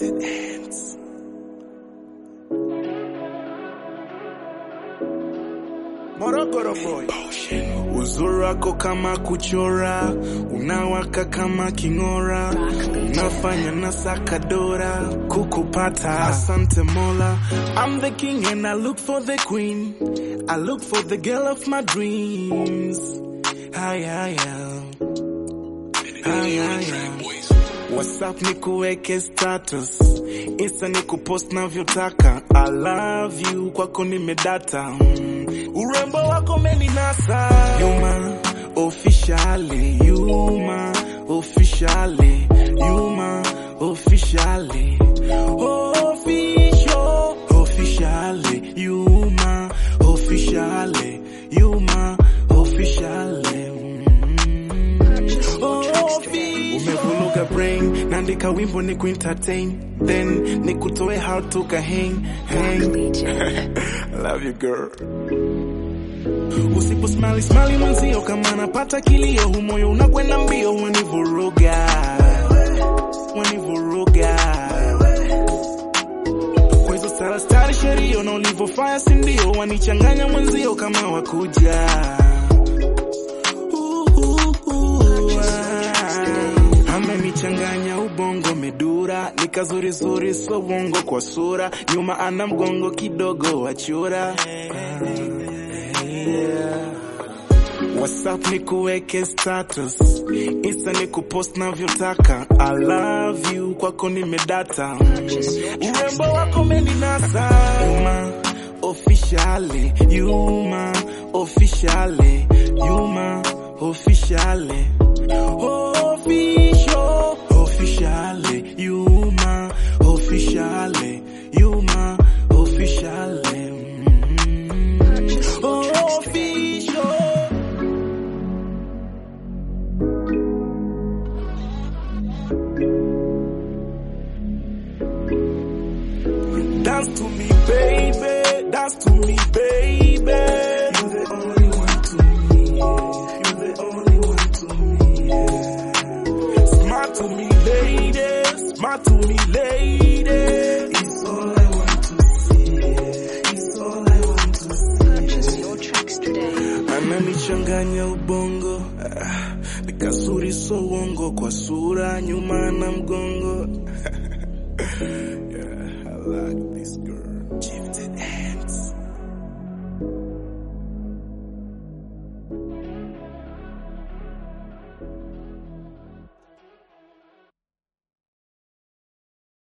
Gifted hands. Morogoro boy. Uzuri wako kama kuchora, unawaka kama king'ora, unafanya na sakadora kukupata. Asante Mola, I'm the king and I look for the queen. I look for the girl of my dreams. Haya, haya. Haya, haya. WhatsApp ni kuweke status, Insta ni kupost navyotaka. I love you, kwako nimedata. Mm. Urembo wako meninasa. Yuma officially, Yuma officially, Yuma officially, official, officially, Yuma officially, Yuma officially. Mm. Umevuruga brain, naandika wimbo ni kuentertain, then ni kutoe how to hang hang. Love you girl. Usipo smile smile mwenzio kama napata kilio, humoyo unakwenda mbio, wanivuruga wanivuruga kwa hizo stara stara sherio na ulivyofanya sindio, wanichanganya mwenzio kama wakuja amenichanganya ubongo medura nikazurizuri so bongo kwa sura nyuma ana mgongo kidogo wachura WhatsApp ni kuweke status, Insta ni kupost navyotaka. I love you, kwako nimedata. Urembo wako meninasa. Yuma officially, Yuma officially, Yuma officially, official officially, Yuma officially, Yuma officially. Mm. Official. Dance to me, baby. Dance to me, baby. You're the only one to me. You're the only one to me. Yeah. Smart to me, lady. Smart to me, lady. It's all I want to see. It's all I want to see. Purchase your tracks today. ananichanganya ubongo ah, nikazuri so uongo kwa sura nyuma na mgongo yeah, I like this girl. Gifted